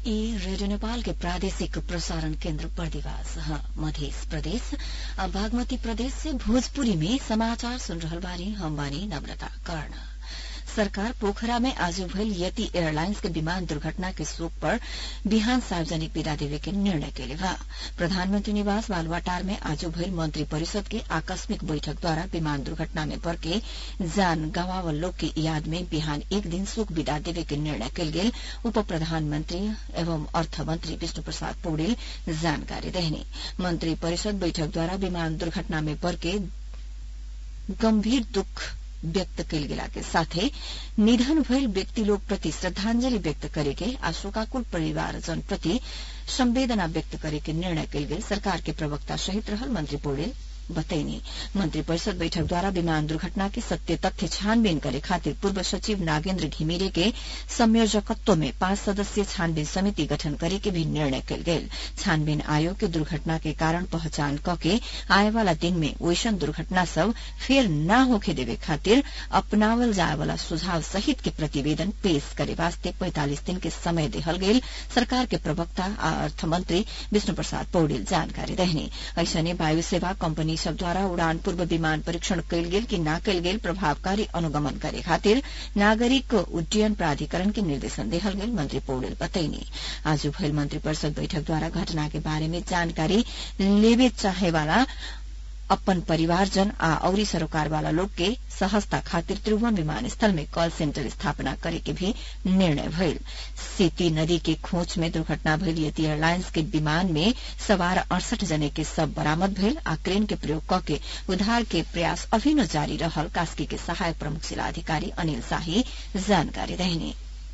ई रेडियो नेपाल के प्रादेशिक प्रसारण केन्द्र बर्दिवास मध्य प्रदेश बागमती प्रदेश से भोजपुरी में समाचार सुन रहल बानी हम बानी नम्रता कर्ण सरकार पोखरा में आज भइल यति एयरलाइंस के विमान दुर्घटना के शोक पर बिहान सार्वजनिक विदा देवे के निर्णय कैले बा प्रधानमंत्री निवास बालुवाटार में आज भइल मंत्री परिषद के आकस्मिक बैठक द्वारा विमान दुर्घटना में पड़ के जान गंवावल लोग के याद में बिहान एक दिन शोक विदा देवे के निर्णय कल गेल उप प्रधानमंत्री एवं अर्थ मंत्री विष्णु प्रसाद पौडेल जानकारी देहने मंत्री परिषद बैठक द्वारा विमान दुर्घटना में पड़ के गंभीर दुख व्यक्त कयल गेला के साथे निधन भइल व्यक्ति लोग प्रति श्रद्धांजलि व्यक्त करेके आ शोकाकुल परिवारजन प्रति संवेदना व्यक्त करेके निर्णय कयल गेल सरकार के प्रवक्ता सहित रहल मंत्री पौडेल बतैनी मंत्री परिषद बैठक द्वारा विमान दुर्घटना के सत्य तथ्य छानबीन करे खातिर पूर्व सचिव नागेन्द्र घिमिरे के संयोजकत्व में पांच सदस्यीय छानबीन समिति गठन करे के भी निर्णय कल गेल छानबीन आयोग के दुर्घटना के कारण पहचान क के आए वाला दिन में वैसन दुर्घटना सब फेर न होखे देवे खातिर अपनावल जाए वाला सुझाव सहित के प्रतिवेदन पेश करे वास्ते पैंतालीस दिन के समय देहल गेल सरकार के प्रवक्ता आ अर्थमंत्री विष्णु प्रसाद पौडेल जानकारी देहने ऐसने वायु सेवा कंपनी सब द्वारा उड़ान पूर्व विमान परीक्षण कयल गेल कि न कयल गेल प्रभावकारी अनुगमन करे खातिर नागरिक उड्डयन प्राधिकरण के निर्देशन देहल गेल मंत्री पौडेल बतैनी आज भइल मंत्री परिषद बैठक द्वारा घटना के बारे में जानकारी लेवे चाहे वाला अपन परिवारजन आ औरी सरोकार वाला लोग के सहजता खातिर त्रिभुवन विमानस्थल में कॉल सेंटर स्थापना करे के भी निर्णय भइल सीती नदी के खोच में दुर्घटना भइल यति एयरलाइंस के विमान में सवार अड़सठ जने के सब बरामद भइल आ क्रेन के प्रयोग क के उद्धार के प्रयास अभिन्न जारी रहल कास्की के सहायक प्रमुख जिला अधिकारी अनिल शाही जानकारी देहनी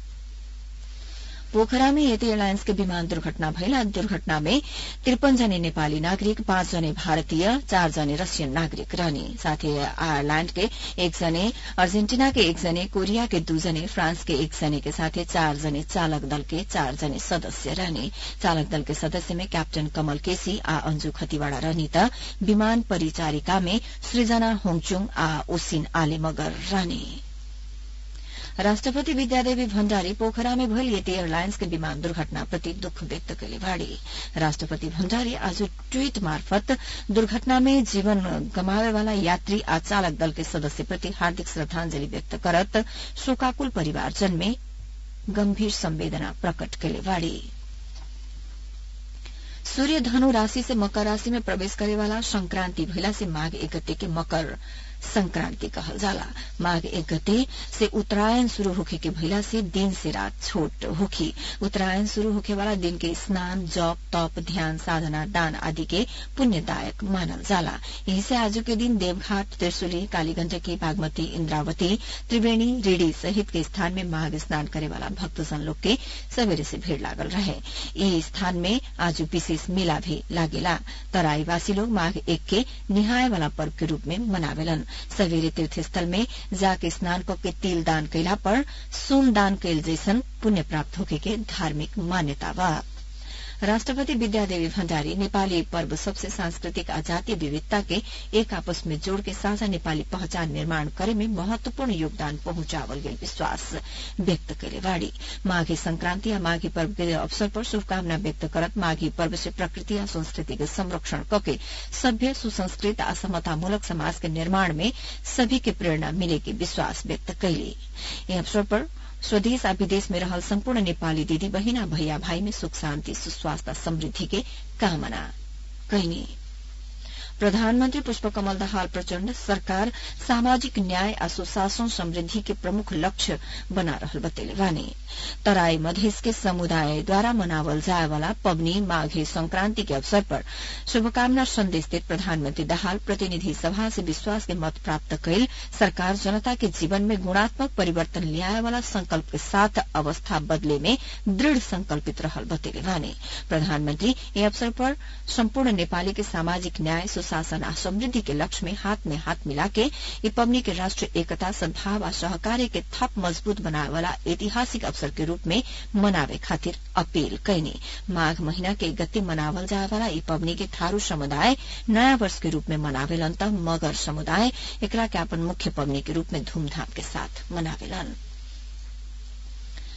पोखरा में यति एयरलाइन्स के विमान दुर्घटना भइला दुर्घटना में त्रिपन जने नेपाली नागरिक पाँच जने भारतीय चार जने रसियन नागरिक रहने साथै आयरल्याण्ड के एक जने अर्जेन्टिना के एक जने कोरिया के दू जने फ्रांस के एक जने के साथै चार जने चालक दल के चार जने सदस्य रहने चालक दल के सदस्य में कैप्टन कमल केसी आ अंजू खतिवाड़ा रहनी त विमान परिचारिका में सृजना होङचुङ आ ओसिन आले मगर रहने राष्ट्रपति विद्यादेवी भण्डारी पोखरा में भइल यति एयरलाइन्स के विमान दुर्घटना प्रति दुःख व्यक्त कले भाड़ी राष्ट्रपति भण्डारी आज ट्वीट मार्फत दुर्घटना में जीवन गमावे वाला यात्री आ चालक दल के सदस्य प्रति हार्दिक श्रद्धांजलि व्यक्त करत शोकाकुल परिवारजन में गंभीर संवेदना प्रकट कले भाड़ी सूर्य धनु राशि से मकर राशि में प्रवेश करे वाला संक्रांति भइला से माघ एक गते के मकर संक्रांति कहल जाला माघ एक गते से उत्तरायण शुरू होखे के भइला से दिन से रात छोट होखी उत्तरायण शुरू होखे वाला दिन के स्नान जप तप ध्यान साधना दान आदि के पुण्यदायक मानल जाला यही से आज के दिन देवघाट त्रिशुली कालीगंडकी बागमती इंद्रावती त्रिवेणी रेडी सहित के स्थान में माघ स्नान करे वाला भक्तजन लोग के सवेरे से भीड़ लागल रहे यही स्थान में आज विशेष मेला भी लागेला तराईवासी लोग माघ एक के निहाय वाला पर्व के रूप में मनावेलन सवेरे तीर्थस्थल में जाके स्नान करके तिल दान कैला पर सोन दान कैल जैसन पुण्य प्राप्त होके के धार्मिक मान्यता बा राष्ट्रपति विद्यादेवी भण्डारी नेपाली पर्व सबसे सांस्कृतिक आ जातीय विविधता के एक आपस में जोड़ के साझा नेपाली पहचान निर्माण करे में महत्वपूर्ण योगदान पहुंचावल गेल विश्वास व्यक्त करे बाड़ी माघी संक्रांति आ माघी पर्व के अवसर पर शुभकामना व्यक्त करत माघी पर्व से प्रकृति आ संस्कृति के संरक्षण कके सभ्य सुसंस्कृत आ समतामूलक समाज के निर्माण में सभी के प्रेरणा मिले के विश्वास व्यक्त कैली यह अवसर पर स्वदेश आ विदेश में रहल सम्पूर्ण नेपाली दिदी बहिन आ भैया भाई में सुख शान्ति सुस्वास्थ्य समृद्धि के कामना कैनी प्रधानमन्त्री पुष्पकमल दाहाल प्रचण्ड सरकार सामाजिक न्याय आ सुशासन समृद्धि के प्रमुख लक्ष्य बना रहल बतेले बानी तराई मधेश के समुदायद्वारा मनावल जाए वाला पबनी माघे संक्रांति के अवसर पर शुभकामना संदेश देत प्रधानमन्त्री दाहाल प्रतिनिधि सभा से विश्वास के मत प्राप्त कैल सरकार जनता के जीवन में गुणात्मक परिवर्तन ल्याए वाला संकल्प के साथ अवस्था बदले में दृढ़ संकल्पित रहल बतेले बानी प्रधानमन्त्री यह अवसर पर सम्पूर्ण नेपाली के सामाजिक न्याय सुशासन आ समृद्धि के लक्ष्य में हाथ में हाथ मिला के ये पबनी के राष्ट्रीय एकता सद्भाव आ सहकार्य के थप मजबूत बनाए वाला ऐतिहासिक अवसर के रूप में मनावे खातिर अपील कैनी माघ महीना के गति मनावल जाए वाला ई पबनी के थारू समुदाय नया वर्ष के रूप में मनावेलन त मगर समुदाय एकरा के अपन मुख्य पबनी के रूप में धूमधाम के साथ मनावेलन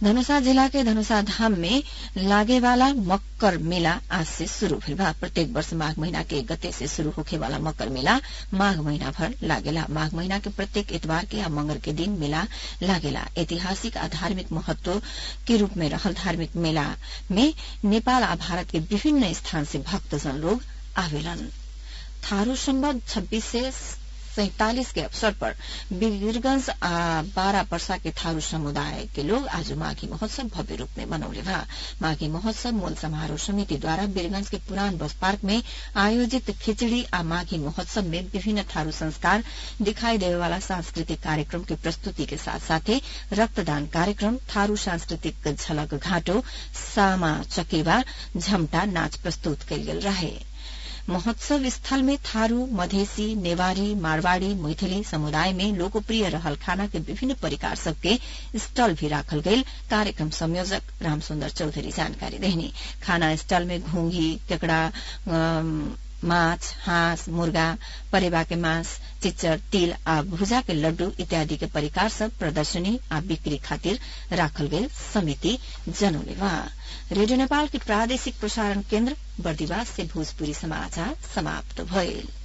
धनुषा जिला के धनुषा धाम में लागे वाला मकर मेला आज से शुरू भइल बा प्रत्येक वर्ष माघ महीना के एक गते से शुरू होखे वाला मकर मेला माघ महीना भर लागेला माघ महीना के प्रत्येक इतवार के या मंगर के दिन मेला लागेला ऐतिहासिक आ धार्मिक महत्व के रूप में रहल धार्मिक मेला में नेपाल आ भारत के विभिन्न स्थान से भक्तजन लोग आवेलन थारू संबत छब्बीस से सैतालीस के अवसर पर वीरगंज आ बारा पर्सा के थारू समुदाय के लोग आज माघी महोत्सव भव्य रूप में मनौले बा माघी महोत्सव मूल समारोह समिति द्वारा वीरगंज के पुरान बस पार्क में आयोजित खिचड़ी आ माघी महोत्सव में विभिन्न थारू संस्कार दिखाई देवे वाला सांस्कृतिक कार्यक्रम के प्रस्तुति के साथ साथे रक्तदान कार्यक्रम थारू सांस्कृतिक झलक घाटो सामा चकेवा झमटा नाच प्रस्तुत कयल गेल रहे महोत्सव स्थल में थारू मधेसी नेवारी मारवाड़ी मैथिली समुदाय में लोकप्रिय रहल खाना के विभिन्न परिकार सबके स्टल भी राखल गईल कार्यक्रम संयोजक रामसुन्दर चौधरी जानकारी देहनी खाना स्टल में घुंघी केकड़ा माछ हाँस मुर्गा परेवा के मांस चिच्चर तिल आ भुजा के लड्डू इत्यादि के परिकार सब प्रदर्शनी आ बिक्री खातिर राखल गेल समिति जनौले बा रेडियो नेपाल के प्रादेशिक प्रसारण केन्द्र बर्दिवास से भोजपुरी समाचार समाप्त भइल